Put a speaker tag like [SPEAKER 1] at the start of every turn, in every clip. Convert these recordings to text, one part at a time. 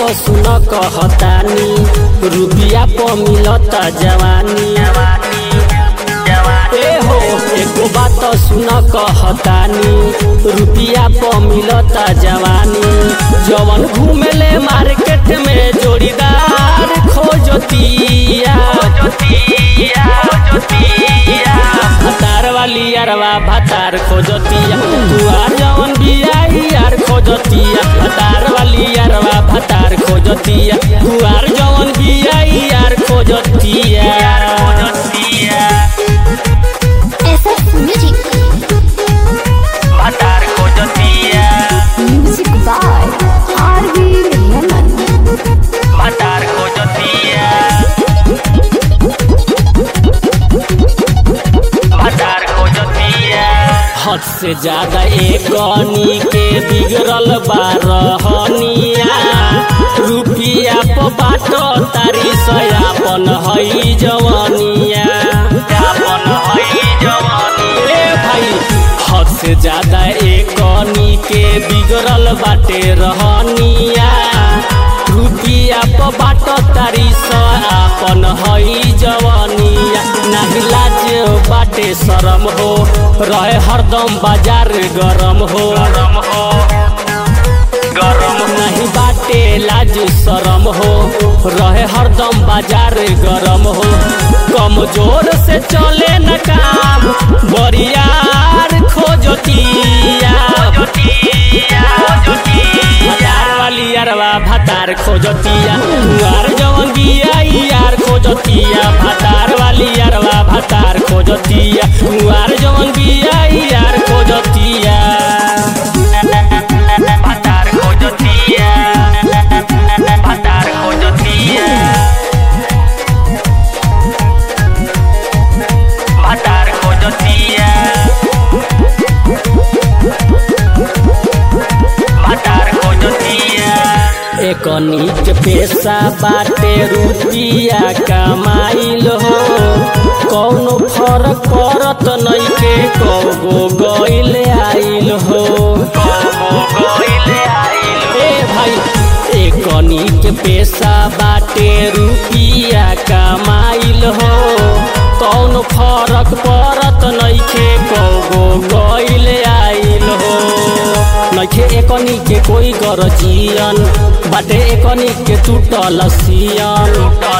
[SPEAKER 1] तो सुन कहतानी रुपिया प मिलता जवानी ए हो एको बात सुन कहतानी रुपिया प मिलता जवानी जवन घूमेले मार्केट में जोड़ीदार खोजतिया भतार वाली अरवा भतार खोजतिया दुआर जवन बिया यार खोजतिया भतार वाली अरवा भतार खोजतिया दुआर जवन बिया यार खोजतिया
[SPEAKER 2] SF Music. Music by R.V. Raymond.
[SPEAKER 1] हद से ज्यादा एक गनी के बिगड़ल बारहनिया रुपिया प बाटो तारी सयापन हई जवनिया ए भाई हद से ज्यादा एक गनी के बिगड़ल बाटे रहनिया रुपिया प बाटो तारी सयापन हई जवनिया नाही लाज बाटे शरम हो रहे हरदम बाजार गरम हो गरम नहीं बाटे लाज शरम हो रहे हरदम बाजार गरम हो कमजोर से चले न काम बरियार खोजतिया भतार वाली अरवा भतार खोजतिया तुआर जवन बिया यार खोजतिया भतार वाली अरवा भतार खोजतिया तुआर जवन बिया यार खोजतिया एक नीच पेशा बाटे रुपिया कमाइल हो कौनो फरक पड़त नइखे कौगो गइल आइल हो ए भाई एक नीच पेशा बाटे रुपिया कमाइल हो कौनो फरक पड़त नइखे कौगो गइल आइल हो नइखे एकनी के कोई गरजियन बाटे एकनी के टूटल सियन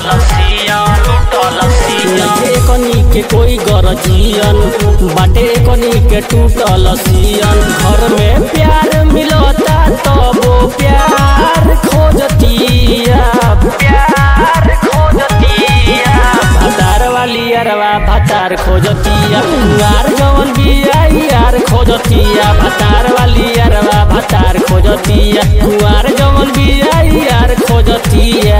[SPEAKER 1] नइखे एकनी के कोई गरजियन बाटे एकनी के टूटल सियन घर में प्यार मिलता तबो प्यार खोजतिया भतार वाली अरवा भतार खोजतिया कुआर जवन बिया यार खोजतिया भतार वाली अरवा भतार खोजतिया कुआर जवन बिया यार खोजतिया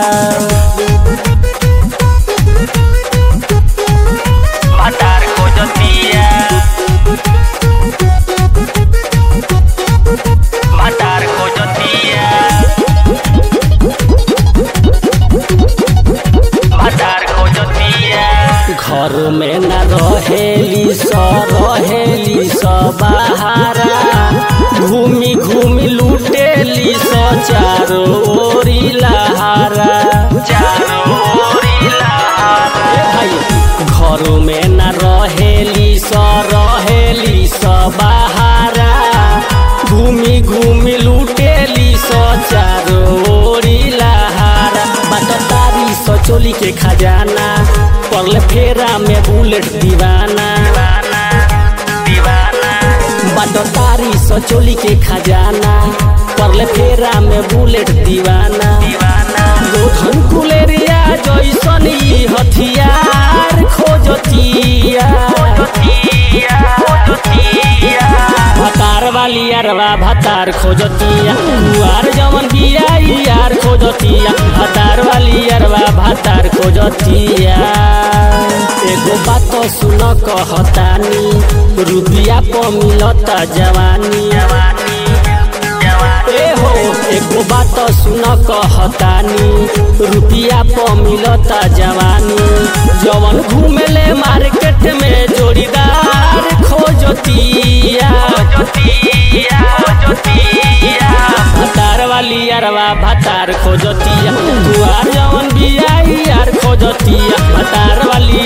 [SPEAKER 1] घर में न रहेली स रहेली स बहारा घूमी घूमी लूटेली स चारो ओरी लहारा ए भाई घर में न रहेली स रहेली स बहारा घूमी घूमी लूटेली स चारो ओरी लहारा बटतारी स चोली के खजाना पड़ले फेरा में बुलेट दीवाना बटतारी स चोली के खजाना पड़ले फेरा में बुलेट दीवाना लोधन कुलेरिया जैसन ई हथियार खोजतिया भतार वाली अरवा भतार खोजतिया कुआर जवन बिया यार खोजतिया भतार वाली अरवा भतार खोजतिया एगो बात सुन कहतानी रुपिया प मिलता जवानी ए हो एको बात सुन कहतानी रुपिया प मिलता जवानी जवन घूमेले मार्केट में जोड़ीदार खोजतिया भतार वाली यारवा भतार खोजतिया तुआर जवन बिया यार खोजतिया भतार वाली